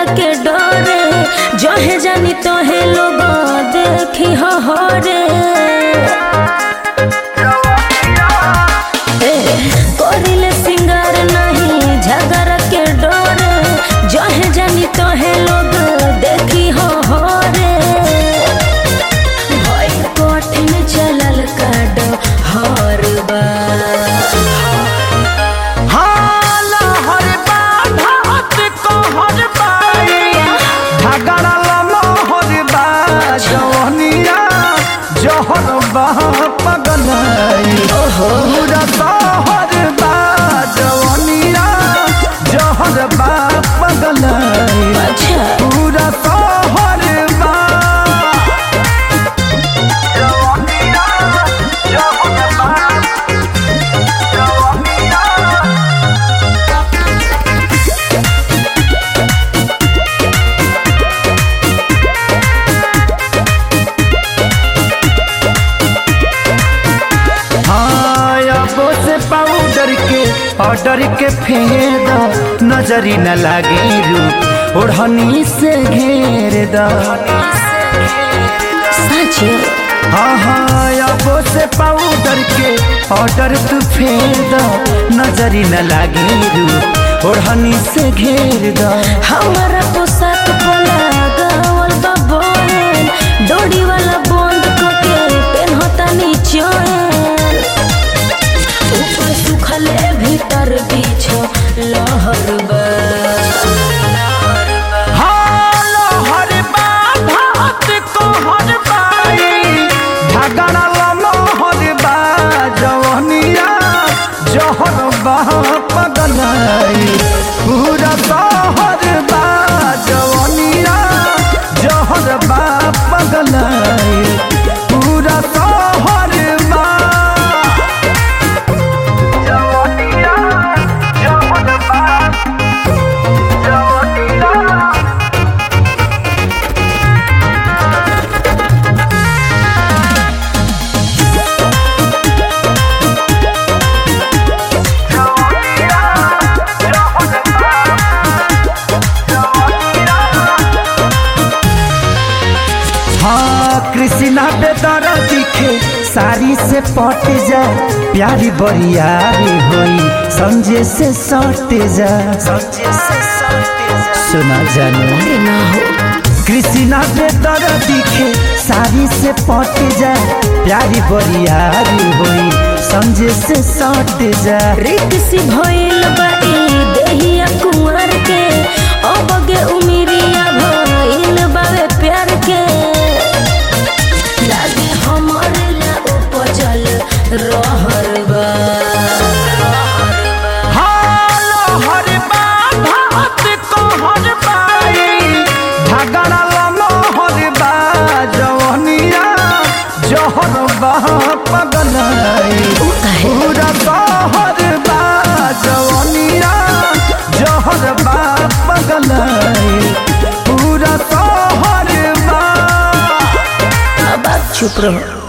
के डरे जहे जानी तोहे लोग देखी हो रे करिले सिंगार नहीं झगर के डरे जहे जानी तोहे लोग देखी हो रे भई कठिन चलल काड हर हाला हर बाधात कहर बाई झगड़ा लमहर बा जवनिया जहर बा पगलाई पूरा शहर बा जवनिया जहर बा पगलाई अच्छा पूरा शहर बा जवनिया जहर बा जवनिया हाँ अब से पाउडर के ऑर्डर के फेद नजरी न लागे रूप ओढ़नी से घेर द सच हाँ हाँ अब से पाउडर के ऑर्डर तू फेद नजरी न लागे रूप ओढ़नी से घेर द हमारा पोशाक पोला गावल बा बोल डोरी वाला बंद करके पेनहता निचोए ऊपर सुखले भीतर बीछ लहर बा हाल हर बाधात कहर बाई झगड़ा लमहर बा जवनिया जहर बा पगलाई पूरा शहर बा जवनिया जहर बा पगलाई पूरा शहर बा जवनिया जहर बा जवनिया हाँ कृष्णा बेदर दिखे साड़ी से पट जा प्यारी बरियारी होई संजय से सट जा सुना जानो अरे ना हो कृष्णा बेदर दिखे साड़ी से पट जा प्यारी बरियारी होई संजय से सट जा रित सी भइल बा ई देहिया कुंवर के अब गे उमिरिया भइल बावे प्यार के लागे हमर ला उपजल रहर बा हाल हर बाधात कहर बाई झगड़ा लमहर बा जवनिया जहर बा पगलाई काहे? पूरा शहर बा जवनिया जहर बा पगलाई पूरा शहर बा अब आप चुप रहो